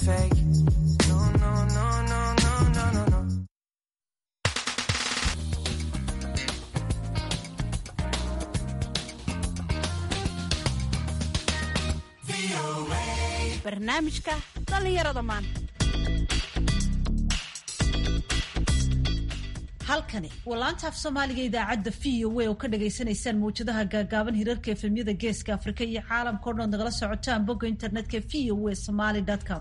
fake. No, no, no, no, no, no, no, no. barnaamijka dhallinyarada maanta halkani waa laanta af soomaaliga idaacadda v o a oo ka dhagaysanaysaan mawjadaha gaagaaban hirarka efemyada geeska afrika iyo caalamka o dhan nagala socotaan bogga internetka v o a somaly com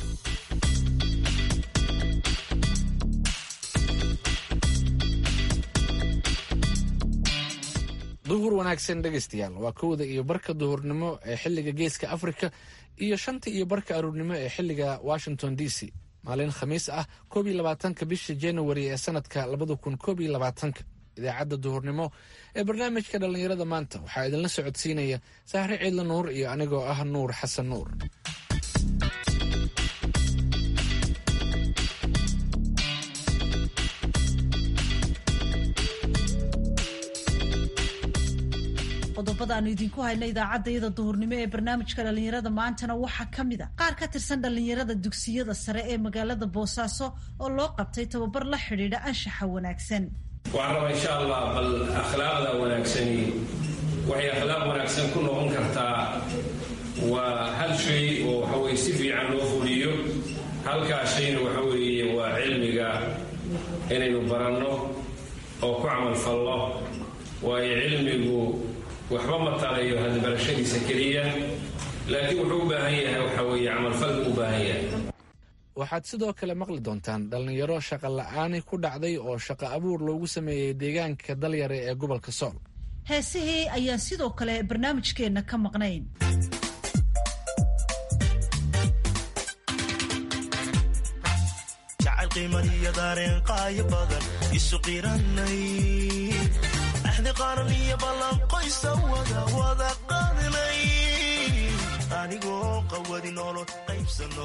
duhur wanaagsan dhegaystayaal waa kowda iyo barka duhurnimo ee xilliga geeska afrika iyo shanta iyo barka aruurnimo ee xilliga washington d c maalin khamiis ah koob iyo labaatanka bisha january ee sanadka labada kun koob iyo labaatanka idaacadda duhurnimo ee barnaamijka dhallinyarada maanta waxaa idinla socodsiinaya sahre ciidla nuur iyo anigoo ah nuur xasan nuur qodobada aanu idinku hayna idaacadda iyada duhurnimo ee barnaamijka dhallinyarada maantana waxaa ka mid a qaar ka tirsan dhallinyarada dugsiyada sare ee magaalada boosaaso oo loo qabtay tababar la xidhiidha anshaxa wanaagsan waxaan rabaa insha allah bal akhlaaqda wanaagsani waxay akhlaaq wanaagsan ku noqon kartaa waa hal shay oo waxaweye si fiican loo fuliyo halkaa shayna waxa weeye waa cilmiga inaynu baranno oo ku camalfallo waayo cilmigu waxba ma talayo hadbarashadiisa keliya laakiin wuxuu u baahan yahay waxa weeye camalfal buu u baahan yahay waxaad sidoo kale maqli doontaan dhallinyaro shaqa la'aani ku dhacday oo shaqo abuur loogu sameeyey deegaanka dalyare ee gobolka sool heesihii ayaan sidoo kale barnaamijkeenna ka maqnayn jacayl qiimadiyo daareen qaayo badan isu qiranay axdi qaran iyo ballanqoysa wada wada qaadinay anigoo qawadi nolol qaybsano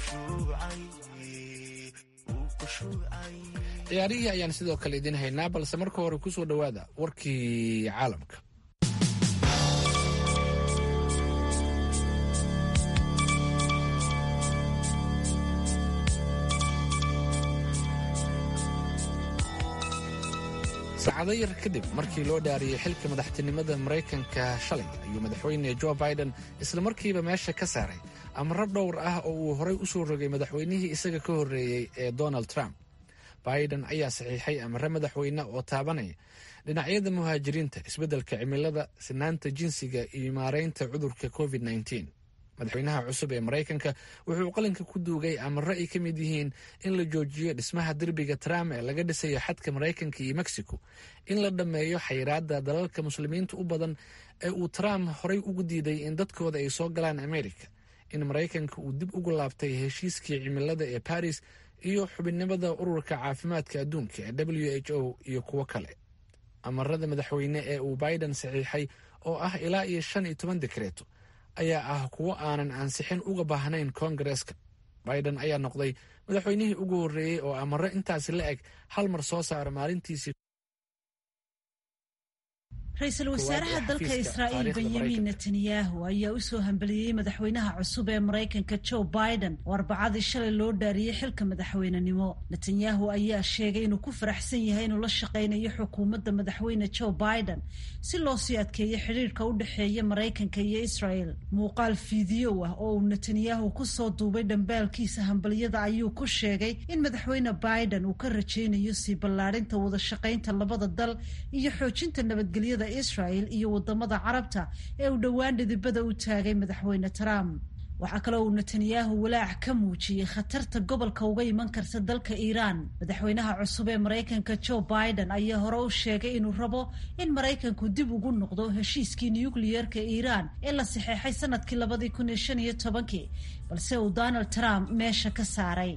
ciyaarihii ayaan sidoo kale idiin haynaa balse marka hore ku soo dhowaada warkii caalamka saacado yar kadib markii loo dhaariyey xilka madaxtinimada maraykanka shalay ayuu madaxweyne jo biden islamarkiiba meesha ka saaray amaro dhowr ah oo uu horey u soo rogay madaxweynihii isaga ka horreeyey ee donald trump biden ayaa saxiixay amare madaxweyne oo taabanaya dhinacyada muhaajiriinta isbeddelka cimilada sinaanta jinsiga iyo maareynta cudurka covid -19 madaxweynaha cusub ee maraykanka wuxuu qalinka ku duugay amaro ay ka mid yihiin in la joojiyo dhismaha derbiga trump ee laga dhisayo xadka maraykanka iyo mexico in la dhammeeyo xayiraadda dalalka muslimiinta u badan ee uu trump horey ugu diiday in dadkooda ay soo galaan america in maraykanka uu dib ugu laabtay heshiiskii cimilada ee baris iyo xubinnimada ururka caafimaadka adduunka ee w h o iyo kuwo kale amarada madaxweyne ee uu biden saxiixay oo ah ilaa iyo shan iyo toban dekreeto ayaa ah kuwo aanan ansixin uga baahnayn koongareeska biden ayaa noqday madaxweynihii ugu horreeyey oo amaro intaasi la eg hal mar soo saara maalintiisii ra-iisul wasaaraha dalka israa'iil benyamin netanyahu ayaa u soo hambeliyey madaxweynaha cusub ee maraykanka joe biden oo arbacadii shalay loo dhaariyey xilka madaxweynenimo netanyahu ayaa sheegay inuu ku faraxsan yahay inuu la shaqaynayo xukuumadda madaxweyne joe biden si loo sii adkeeyo xidhiirka u dhexeeya maraykanka iyo israel muuqaal fiidiyow ah oo uu netanyahu kusoo duubay dhambaalkiisa hambaliyada ayuu ku sheegay in madaxweyne biden uu ka rajaynayo sii ballaadhinta wada shaqaynta labada dal iyo xoojinta nabadgelyada israel iyo wadamada carabta ee uu dhowaan dhidibada u taagay madaxweyne trump waxaa kaloo uu netanyahu walaac ka muujiyey khatarta gobolka uga iman karta dalka iiraan madaxweynaha cusub ee maraykanka joe biden ayaa hore u sheegay inuu rabo in maraykanku dib ugu noqdo heshiiskii nukliyeerka iiraan ee la saxeexay sanadkii labadii kun iyo shan iyo tobankii balse uu donald trump meesha ka saaray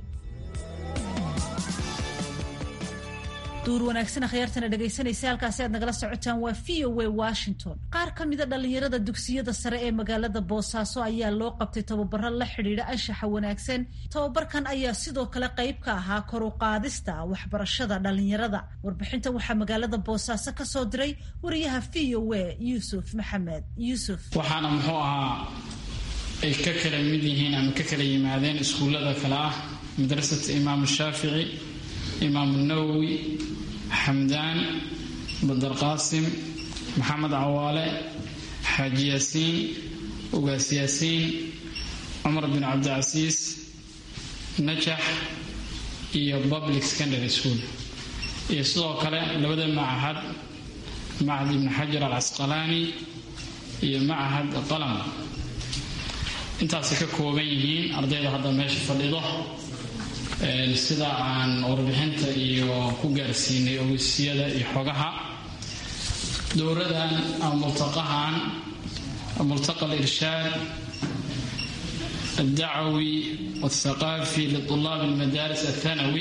duur wanaagsan akhyaartana dhegaysanaysa halkaasi aad nagala socotaan waa v o a washington qaar ka mida dhallinyarada dugsiyada sare ee magaalada boosaaso ayaa loo qabtay tababaro la xidhiidha anshaxa wanaagsan tababarkan ayaa sidoo kale qayb ka ahaa kor u qaadista waxbarashada dhallinyarada warbixintan waxaa magaalada boosaaso ka soo diray wariyaha v o a yuusuf maxamed yuusuf waxaana muxuu ahaa ay ka kala mid yihiin ama ka kala yimaadeen iskuullada kale ah madrasata imaamu shaafici imaamu nawowi xamdaan badarqaasim maxamed cawaale xaaji yaasiin ugaas yaasiin cumar bin cabdicasiis najax iyo public secondary school iyo sidoo kale labada macahad macahad ibni xajar al casqalaani iyo macahad qalam intaasay ka kooban yihiin ardayda hadda meesha fadhido sida aan warbixinta iyo ku gaarsiinay ogeysiyada iyo xogaha dowradan ama multaqahan multaqa alirshaad الدعوي والثقافي لطلاب المدارس الثانوي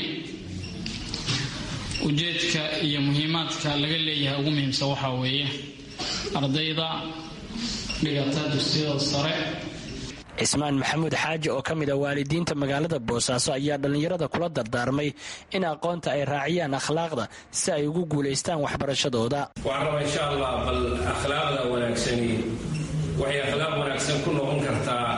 ujeedka iyo muhiimaadka laga leeyahay ugu muhiimsan waxaa weeye ardayda dhigata dugsiyada sare cismaan maxamuud xaaji oo ka mid a waalidiinta magaalada boosaaso ayaa dhallinyarada kula dardaarmay in aqoonta ay raaciyaan akhlaaqda si ay ugu guulaystaan waxbarashadooda waxaan rabaa insha allah bal akhlaaqda wanaagsani waxay akhlaaq wanaagsan ku noqon kartaa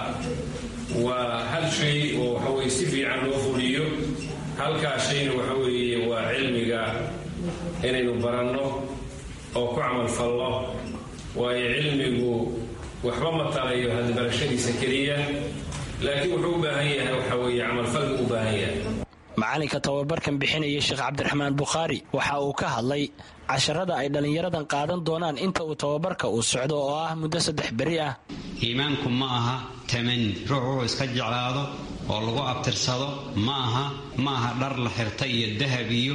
waa hal shay oo waxaweye si fiican loo fuliyo halkaa shayna waxa weeye waa cilmiga inaynu baranno oo ku camalfallo waayo cilmigu waxba ma talayo hadbarashadiisa keliya laakiin wuxuu u baahan yahay waxa weeye camalfalgu u baahan yahay macalinka tababarkan bixinaya sheekh cabdiraxmaan bukhaari waxa uu ka hadlay casharada ay dhallinyaradan qaadan doonaan inta uu tababarka uu socdo oo ah muddo saddex beri ah iimaanku ma aha tamani ruux wuxuu iska jeclaado oo lagu abtirsado ma aha ma aha dhar la xirta iyo dahab iyo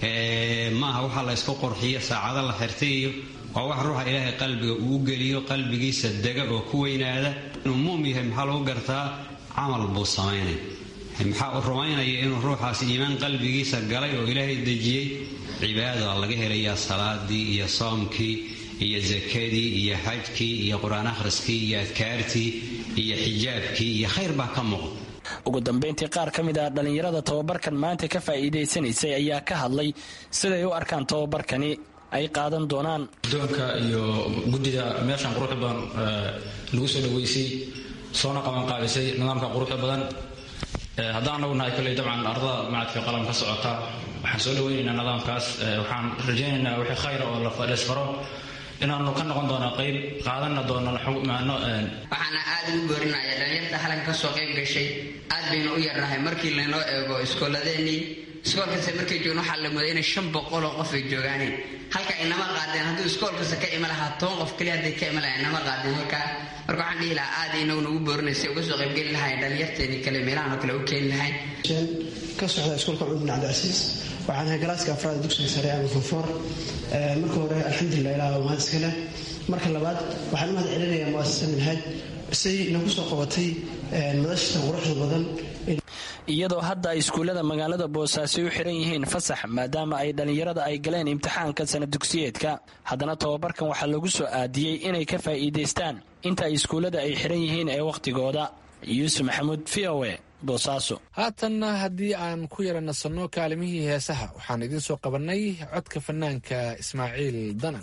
maaha waxa la ysku qurxiyo saacado la xirtay iyo waa wax ruuxa ilaahay qalbiga uu geliyo qalbigiisa dega oo ku weynaada inuu muum yahay maxaa lagu gartaa camal buu samaynay maxaa u rumaynaya inuu ruuxaas iimaan qalbigiisa galay oo ilaahay dejiyey cibaada laga helayaa salaadii iyo soomkii iyo sakadii iyo xajkii iyo qur-aan akhriskii iyo adkaartii iyo xijaabkii iyo khayr baa ka muuqda ugu dambayntii qaar ka mid ah dhallinyarada tababarkan maanta ka faa'iidaysanaysay ayaa ka hadlay siday u arkaan tababarkani ay qaadan doonaan doonka iyo guddida meeshan quruxda badan lagu soo dhaweysay soona qabanqaabisay nidaamka quruxda badan haddaan anagu nahay kolley dabcan ardada macadka qalam ka socota waxaan soo dhaweynaynaa nidaamkaas waxaan rajaynaynaa wixii khayra oo laisfaro inaanu ka noqon doono qayb qaadanna doono waxaana aad ugu boorinaya dhalinyarta halan ka soo qayb gashay aad baynu u yarnahay markii laynoo eego iskooladeenii iskoolkasta markay joogeen waxaa la mooday inay shan boqoloo qof ay joogaaneen halka inama qaadeen hadduu iskoolkasta ka ima lahaa toban qof keliya hadday ka ima lahaa inama qaadeen halkaa marka waxaan dhihi lahaa aad inagu nagu boorinaysa uga soo qaybgeli lahayn dhalinyarteeni kale meelahan oo kale u keeni lahayn ka socda iskoolka cumar bin cabdicasiis waxaan ahay galaaska afraad dugsiga sare ama fonfoor marka hore alxamdulilah ilaah waa mahad iska leh marka labaad waxaan u mahad celinayaa muasasa minhaaj say nagu soo qabatay madashta quruxda badan iyadoo hadda ay iskuullada magaalada boosaaso u xiran yihiin fasax maadaama ay dhallinyarada ay galeen imtixaanka sana dugsiyeedka haddana tababarkan waxaa lagu soo aadiyey inay ka faa'iidaystaan inta ay iskuullada ay xiran yihiin ee wakhtigooda yuusuf maxamuud v o e boosaaso haatanna haddii aan ku yara nasanno kaalimihii heesaha waxaan idiin soo qabannay codka fanaanka ismaaciil danan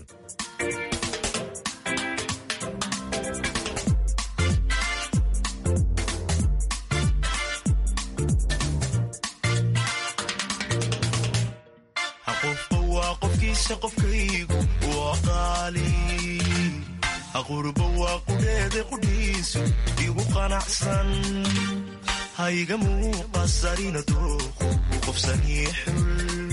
qofba waa qofkiisa qofkaygu waa qaali aqurba waa qudheeda qudhiisu igu qanacsan hayga muuqasarina dooqu u qofsanii xul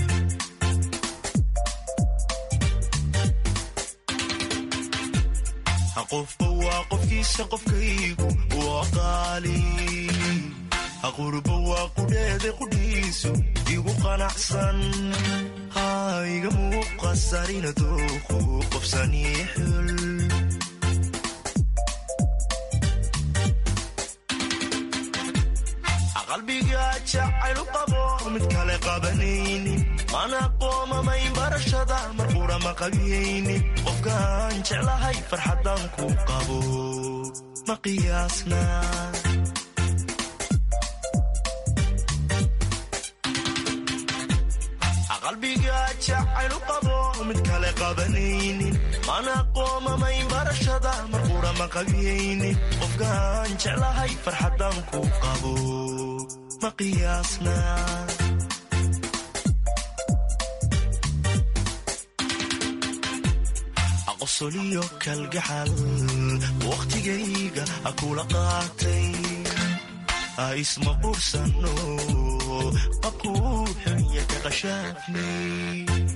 qofba waa qofkiisa qofkaygu waa qaali aqurba waa qudheeda qudhiisu igu qanacsan hayga muuqasarina dooqu qofsanii xul qalbiga jacaylu qabo mid kale qabanaynin mana qoomamayn barashada mar qura ma qabiyaynin qofkaan jeclahay farxadan ku qabo ma qiyaasna qalbiga jacaylu qabo mid kale qabanaynin mana qoomamayn barashada marqura ma qabiyaynin qofkaan jeclahay farxadan ku qabo ma qiyaasna qosoliyo kalgacal wakhtigayga akula qaatay isma qursano qabkuu xunya ka qashaafnay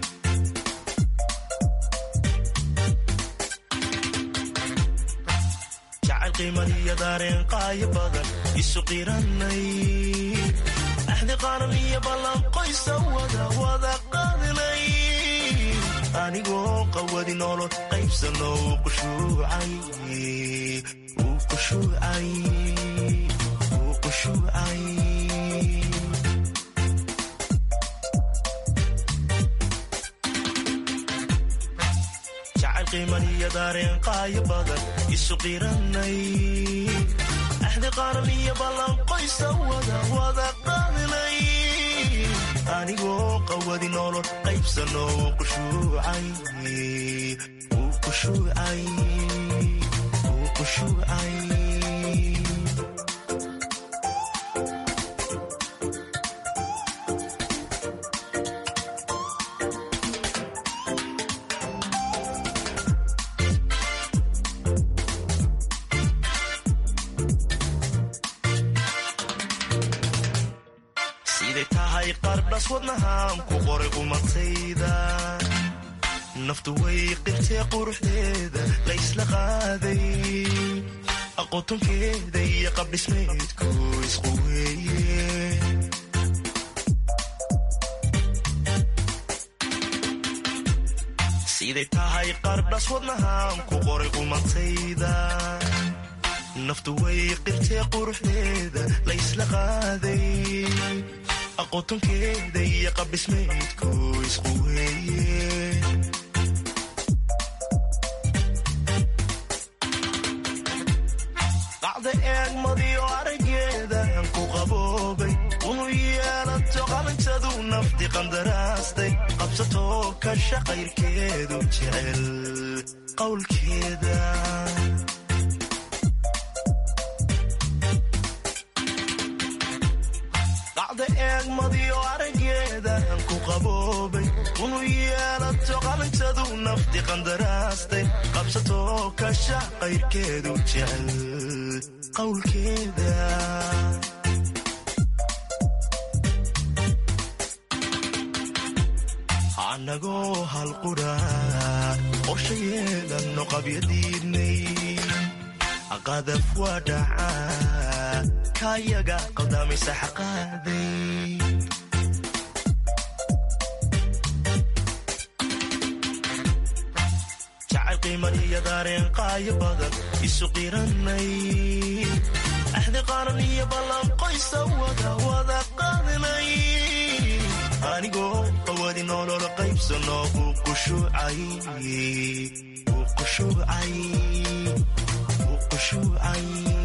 jacayl qiimadiyo daareen qaayo badan isu qiranay axdi qaaran iyo ballan qoysa wada wada qaadinay anigoo qawadi nolol qaybsano uu qushuucay uu qushuucay uu qushuucay jacayl qiimaniyo daareen qaayo badan isu qiranay axdi qaaran iyo ballan qoysa wada wada qaadinay anigoo qawadi nolol qaybsano uu qushuucay uu qushuucay uu qushuucay siday tahay qardhas wadnahaan ku qoray qumatayda naftu way qirtee quruxdeeda la ysla qaaday aqotonkeeda iyo qabdhismeedku isqu weeye siday tahay qardhas wadnahaan ku qoray qumatayda naftu way qirtee quruxdeeda la ysla qaaday aqotonkeeda iyo qabdhismeedku isqu weeye qacda eegmadiyo araggeedan ku qaboobay unu yeelato qalintadu nafti qandaraastay qabsatoo ka shaqayrkeedu jecel qowlkeeda qacda eegmadiyo araggeedan ku qaboobay unu yeelato qalintadu nafti qandaraastay qabsatoo ka shaqayrkeedu jecel qowlkeeda anagoo halqudha qorsha yeelanno qabyadiidnay qadaf waa dhacaa kayaga qaldaamaysa xaqaaday jacayl qiimaniyo daareen qaayo badan isu qiranay axdi qaaran iyo ballan qoysa wada wada qaadinay anigoo qawadi nolol qaybsano uu qushuucay uu qushuucay uu qushuucay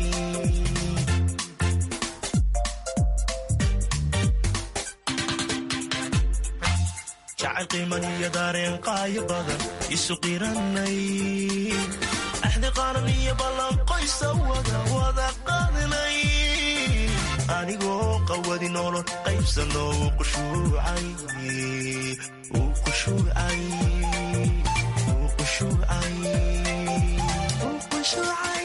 jacayl qiimaniyo daareen qaayo badan isu qiranay axdi qaaran iyo ballan qoysa wada wada qaadinay anigoo qawadi nolol qaybsano uu qushuucay uu qushuucay uu qushuucay uu qushuucay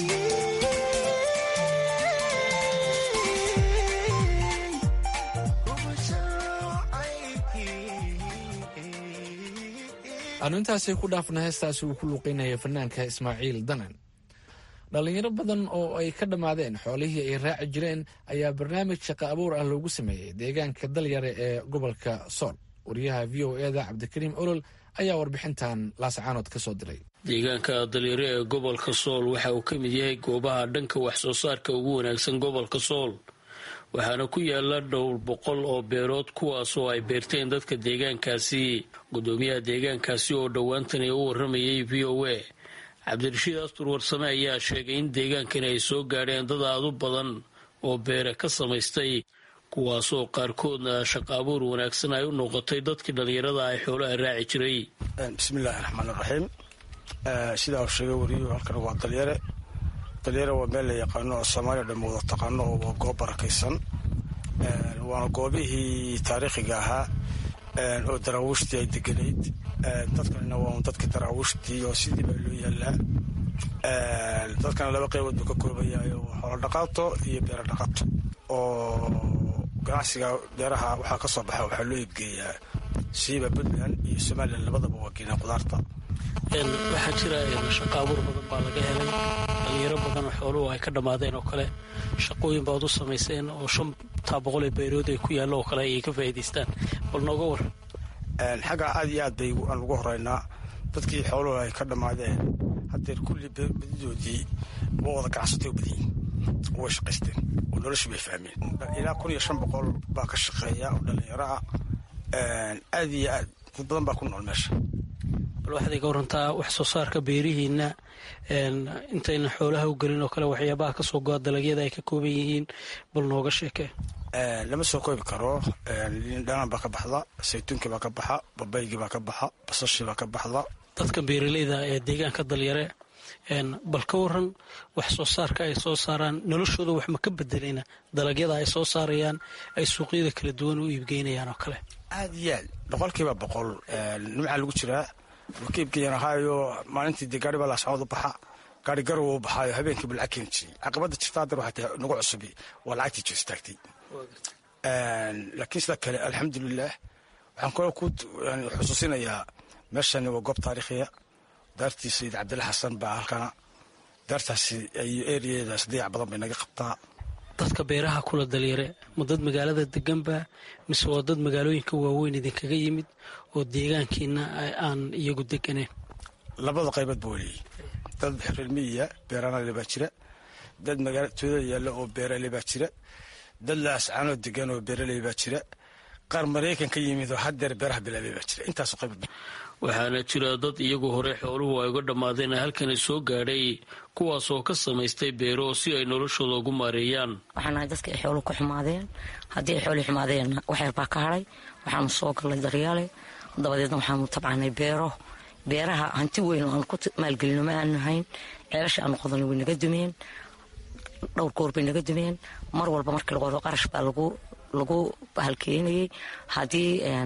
aanu intaasi ku dhaafna heestaasi uu ku luuqeynaya fanaanka ismaaciil danan dhallinyaro badan oo ay ka dhammaadeen xoolihii ay raaci jireen ayaa barnaamij shaqo abuur ah loogu sameeyey deegaanka dalyare ee gobolka sool wariyaha v o eda cabdikariim olol ayaa warbixintan laascaanood ka soo diray deegaanka dalyare ee gobolka sool waxa uu ka mid yahay goobaha dhanka wax soo saarka ugu wanaagsan gobolka sool waxaana ku yaala dhowr boqol oo beerood kuwaas oo ay beerteen dadka deegaankaasi gudoomiyaha deegaankaasi oo dhowaantani u waramayay v o a cabdirashiid astur warsame ayaa sheegay in deegaankan ay soo gaadheen dad aad u badan oo beere ka samaystay kuwaasoo qaarkoodna shaqa abuur wanaagsan ay u noqotay dadkii dhallinyarada ay xoolaha raaci jiray bismillaahi raxmaan raxiim sidaa uu sheegay wariyuhu halkan waa dalyare dalyare waa meel la yaqaano oo soomaaliya dhamma wada taqaano oo waa goob barakaysan waana goobihii taariikhiga ahaa oo daraawiishtii ay deganayd dadkanina waa un dadkii daraawiishtii oo sidii baa loo yaallaa dadkana laba qaybood buu ka kooban yahay oo xoolo dhaqaato iyo beero dhaqato oo ganacsiga beeraha waxaa ka soo baxa waxaa loo iibgeeyaa siiba puntland iyo somalilan labadaba waa geenaa qudaarta waxaa jira shaqa abuur badan baa laga helay dhalinyaro badan oo xooluhu ay ka dhammaadeen oo kale shaqooyin baad u samayseen oo shantaa boqol ee beerood ay ku yaallo oo kale ayay ka faa'iidaystaan bal nooga war xagga aad iyo aad bay aan ugu horeynaa dadkii xooluhu ay ka dhammaadeen haddeer kulli badidoodii waa wada ganacsatay u badanyihin way shaqaysteen oo noloshii bay fahmeen ilaa kun iyo shan boqol baa ka shaqeeya oo dhallinyaro ah aad iyo aad dad badan baa ku nool meesha bal waxaad iga warantaa wax soo saarka beerihiina intayna xoolaha u gelin oo kale waxyaabaha kasoo goa dalagyada ay ka kooban yihiin bal nooga sheekee lama soo koobi karo liin dhanaan baa ka baxda saytuunkii baa ka baxa babaygii baa ka baxa basashii baa ka baxda dadka beeraleyda ee deegaanka dalyare bal ka waran wax soo saarka ay soo saaraan noloshooda wax ma ka bedeleyna dalagyada ay soo saarayaan ay suuqyada kala duwan u iibgeynayaan oo kale aad iyo aad boqolkiiba boqol nimcaa lagu jiraa ka iibgeeyaan ahaayo maalintii dee gaari baa laascood u baxa gaari garow u baxaayo habeenkii buu lacag keeni jiray caqabadda jirta haddar waxay tahay nagu cusubi waa lacagtii jir istaagtay laakiin sida kale alxamdulilah waxaan kaloo ku xusuusinayaa meeshani waa goob taariikhiya daartii sayid cabdilla xasan baa halkana daartaasi iyo eriyadeedaas dayac badan bay naga qabtaa dadka beeraha kula dalyare ma dad magaalada deganba mise waa dad magaalooyinka waaweyn idinkaga yimid oo deegaankiina aan iyagu deganeen labada qaybood ba waleeyey dad reer miyiya beeranale baa jira dad magaala tuulada yaalla oo beerale baa jira dad laascaanoo degan oo beeraley baa jira qaar maraykan ka yimid oo haddeer beeraha bilaabay baa jira intaasoo qaybood waxaana jira dad iyagu hore xooluhu ay uga dhammaadeen halkani soo gaadhay kuwaasoo ka samaystay beero si ay noloshooda ugu maareeyaan waxaan nahay dadka ay xooluhu ka xumaadeen haddii ay xoolii xumaadeenna waxyar baa ka hadhay waxaanu soo gallay daryaale dabadeedna waxaanu tabcanay beero beeraha hanti weyn oo aan ku maalgelino ma aanu hayn ceelasha aanu qodanay way naga dumeen dhowr goor bay naga dumeen mar walba markii laqodo qarash baa lagu halkeenayay haddii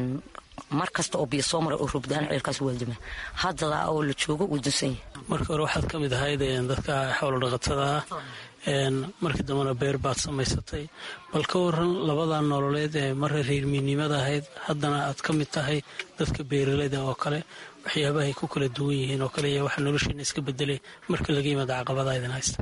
mar kasta oo biyo soo maray oo rubdaan ceelkaas waa duma haddada oo la joogo wuu dunsan yahay markii hore waxaad ka mid ahayd dadka xoolo dhaqatada ah markii dambena beer baad samaysatay bal ka waran labada nololeed ee marra reermiinimada ahayd haddana aad ka mid tahay dadka beeraleyda oo kale waxyaabahay ku kala duwan yihiin oo kale iyo waxa nolosheena iska bedelay marka laga yimaado caqabada idin haysta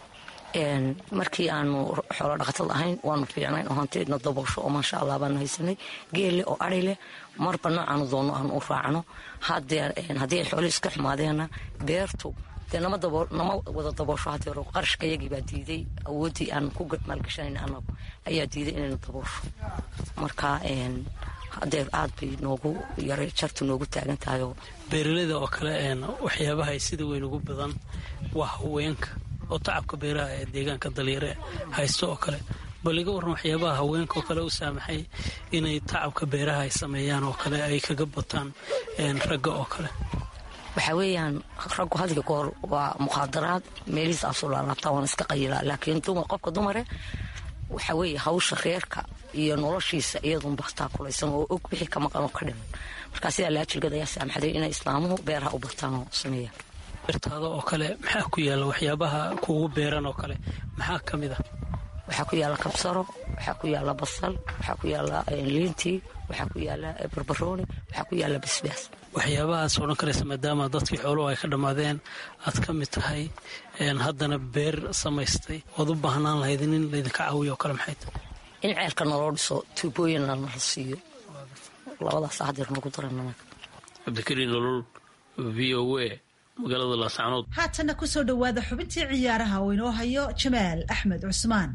markii aanu xoolo dhaqatada ahayn waanu fiicnayn oo hanteedna daboosho oo maasha allah baanu haysanay geelle oo ari leh marba noocaanu doonno aanu u raacno haddii ay xoolo iska xumaadeenna beertu dee nama wada daboosho haddii hore qarashka yagii baa diiday awooddii aan ku maalgashanayn anagu ayaa diiday inaynu daboosho marka haddee aad bay noogu yaray jartu noogu taagan tahayoo beeraleyda oo kale waxyaabaha ay sida weyn ugu badan waa haweenka oo tacabka beeraha ee deegaanka dalyare haysto oo kale bal iga warran waxyaabaha haweenka oo kale u saamaxay inay tacabka beeraha ay sameeyaan oo kale ay kaga bataan ragga oo kale waxaa weeyaan raggu hadiga goor waa mukhaadaraad meelihiis aasoo laalaabtaa waan iska qayilaa laakiin qofka dumare waxaa weeye hawsha reerka iyo noloshiisa iyadun bartaa kulaysan oo og wixii ka maqan oo ka dhiman markaa sidaa laajilgad ayaa saamaxday inay islaamuhu beeraha u bartaan oo sameeyaan beertaada oo kale maxaa ku yaalla waxyaabaha kuugu beeran oo kale maxaa ka mid ah waxaa ku yaalla kabsaro waxaa ku yaalla basal waxaa ku yaalla liintii waxaa ku yaalla barbarooni waxaa ku yaalla basbaas waxyaabahaas odhan karaysa maadaama dadkii xooluhu ay ka dhammaadeen aad ka mid tahay haddana beer samaystay oad u baahnaan lahayd in laydinka caawiyo oo kale maxay tahay in ceelka naloo dhiso tuubooyinna nala siiyo labadaas hadeer nagu daran cabdikariin nolol v o a magaalada laascanood haatanna kusoo dhowaada xubintii ciyaaraha oo inoo hayo jamaal axmed cusmaan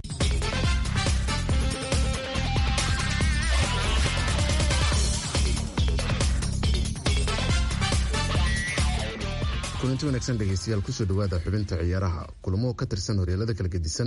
kulanti wanaagsan dhegeystayaal kusoo dhowaada xubinta ciyaaraha kulamo ka tirsan horyaalada kala gedisan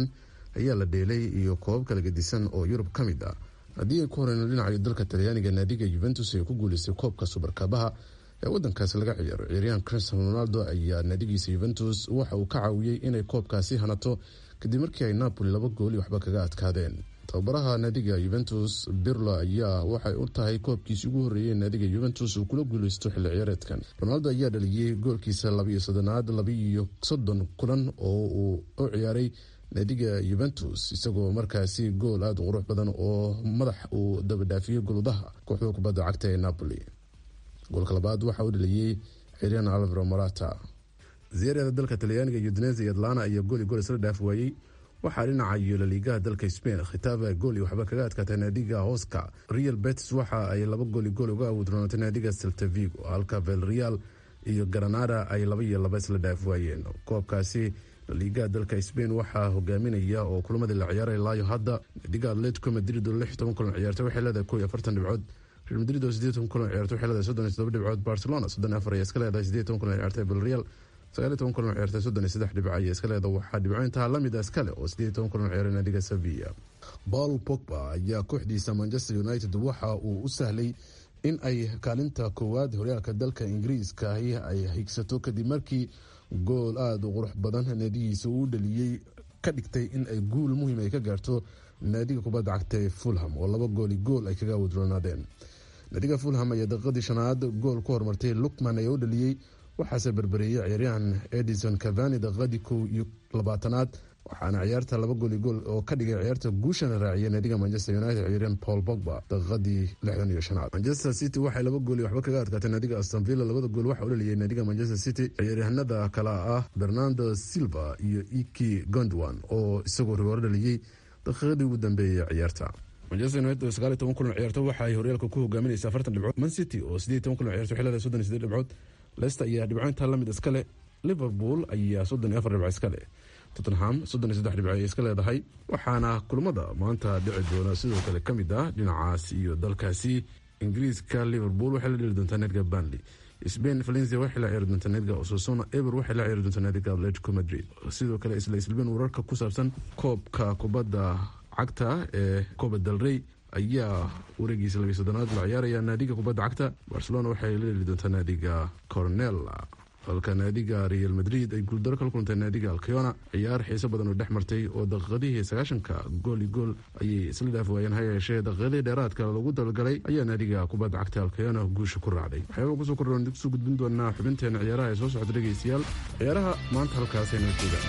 ayaa la dheelay iyo koobab kala gedisan oo yurub ka mid ah haddii ay ku horeyno dhinacayo dalka talyaaniga naadiga yuventus ee ku guuleystay koobka subarkabaha ee wadankaasi laga ciyaaro ciyaaryahan cristiano ronaldo ayaa naadigiisa yuventus waxa uu ka caawiyey inay koobkaasi hanato kadib markii ay napoli laba gooli waxba kaga adkaadeen tababaraha naadiga yuventus birlo ayaa waxay u tahay koobkiisi ugu horreeyey naadiga yuventus uu kula guuleysto xilli ciyaareedkan ronaldo ayaa dhaliyey goolkiisa labaiyo soddonaad labaiyo soddon kulan oo uu u ciyaaray naadiga yuventus isagoo markaasi gool aada u qurux badan oo madax uu dabadhaafiyey goludaha kooxda kubadda cagta ee napoli goolka labaad waxa uu dhaliyey xiryan alvaro morata ziyaarada dalka talyaaniga iyo dunesa iyo atlana ayaa gooli gool isla dhaaf waayey waxaa dhinaca iyo laliigaha dalka spain khitaaba gooli waxba kaga adkaatay naadiga hoska real betis waxa ay laba gooli gool uga awoodroonatay naadiga seltavigo halka velreal iyo granada ay laba iyo laba isla dhaaf waayeen koobkaasi laliigaha dalka spain waxaa hogaaminaya oo kulamadii la ciyaaray laayo hadda naadiga atletico madrid oo lix toban kulan ciyaartay waxay leedahay kow iyo afartan dhibcood real madrid oo sideed toban kulan ciyaartay waxay leedahay soddon iyo todoba dhibcood barcelona soddon iyo afar ayaa iska leedahay sideed toban kulan ciyaartay vilreal sagaal iyo toban kulan ciyaartay soddon iyo saddex dhibco ayaa iska leedahay waxaa dhibcointaha lamid a iskale oo sideed iyo toban kulan ciyaaray naadiga sevilla paul pogba ayaa kooxdiisa manchester united waxa uu u sahlay in ay kaalinta koowaad horyaalka dalka ingiriiska ahi ay higsato kadib markii gool aada u qurux badan naadigiisa uu dhaliyey ka dhigtay in ay guul muhiim ay ka gaarto naadiga kubadda cagta ee fulham oo laba gooli gool ay kaga wadroonaadeen naadiga fulham ayaa daqiiqadii shanaad gool ku horumartay lukman ayaa u dhaliyey waxaase berbereeyey ciyaaryahan edison cavani daqiiqadii kow iyo labaatanaad waxaana ciyaarta laba gooli gool oo ka dhigay ciyaarta guushana raaciyay naadiga manchester united ciyaaryahan paul bogba daqiiqadii lixdan iyo shanaad manchester city waxay laba gooli waxba kaga adkaatay naadiga aston villa labada gool waxa u dhaliyay naadiga manchester city ciyaaryahanada kale ah bernardo silva iyo iki gondwan oo isagoo rigooro dhaliyey daqiiqadii ugu dambeeyay ciyaarta manchester united oo sagaal iyo toban kulan ciyaarto waxa ay horyaalka ku hogaaminaysa afartan dhibcood man city oo sideed toban kulan ciyaarto waxay leedahay soddon iyo sideed dhibcood leicester ayaa dhibcointa lamid iskale liverpool ayaa soddon iyo afar dhibco iskale tottenham soddon iyo saddex dhibco ayay iska leedahay waxaana kulamada maanta dhici doona sidoo kale ka mid ah dhinacaas iyo dalkaasi ingiriiska liverpool waxay la dheli doontaa naadiga banley spain valencia waxay la ciyaari doontaa naadiga osasuna eber waxay la ciyaari doontaa naadiga atletico madrid sidoo kale isla islbeen wararka ku saabsan koobka kubadda cagta ee coba del rey ayaa wareegiisa labiy soddonaad la ciyaaraya naadiga kubadda cagta barcelona waxay la dheli doontaa naadiga cornella halka naadiga real madrid ay guuldaro kala kulantay naadiga alkeona ciyaar xiiso badan oo dhex martay oo daqiiqadihii sagaashanka gool i gool ayay isla dhaaf waayeen ha yeeshee daqiiqadii dheeraadka lagu dalgalay ayaa naadiga kubadda cagta alkeona guusha ku raacday waxyaaba kusoo kordhoon kusoo gudbin doonaa xubinteena ciyaaraha ee soo socda dhegeystayaal ciyaaraha maanta halkaasayna joogaan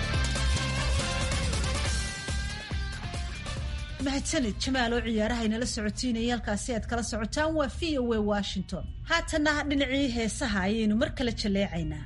mahadsanid jamaal oo ciyaaraha inala socotiinaya halkaasi aad kala socotaan waa v o a washington haatanna dhinacii heesaha ayaynu mar kale jaleecaynaa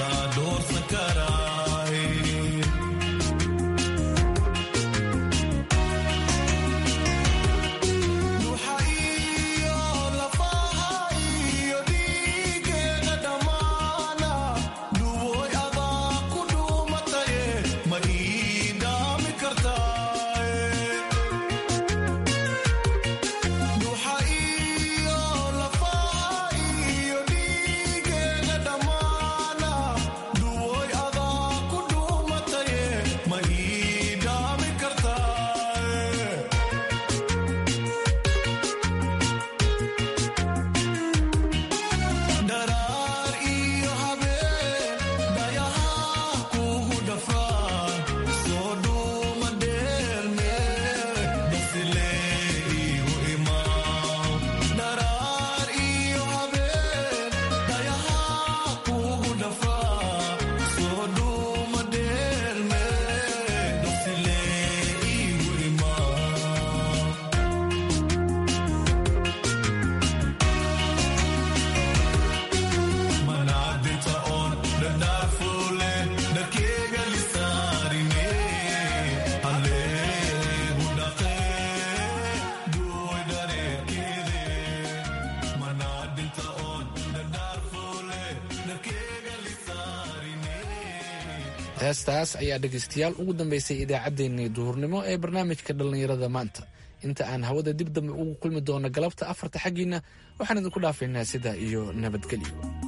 doorsan karaay duxa iyo lafaha iyo dhiigeeda dhammaana duwoy adaa ku dhuumataye ma ii dhaami kartaaye duxa iyo lafaha iyo dhiigeeda dhammaana duwoy adaa ku dhuumataye ma ii dhaami kartaaye dharaar iyo habeen dhayahaa kugu dhafaan soo dhuuma dheelmee basilee igu imaaw dharaar iyo habeen dhayahaa kugu dhafaan soo dhuuma dheelmee basilee igu imaaw manaadinta oon dhadhaafuule dharkeega lisaarine alleegu dhaqee duwoy dhareerkeede manaadinta oon dhadhaafuule dharkeega lisaarine heestaas ayaa dhegaystayaal ugu dambaysay idaacaddeenii duhurnimo ee barnaamijka dhallinyarada maanta inta aan hawada dib dambe ugu kulmi doono galabta afarta xaggiina waxaan idinku dhaafaynaa sidaa iyo nabadgelyo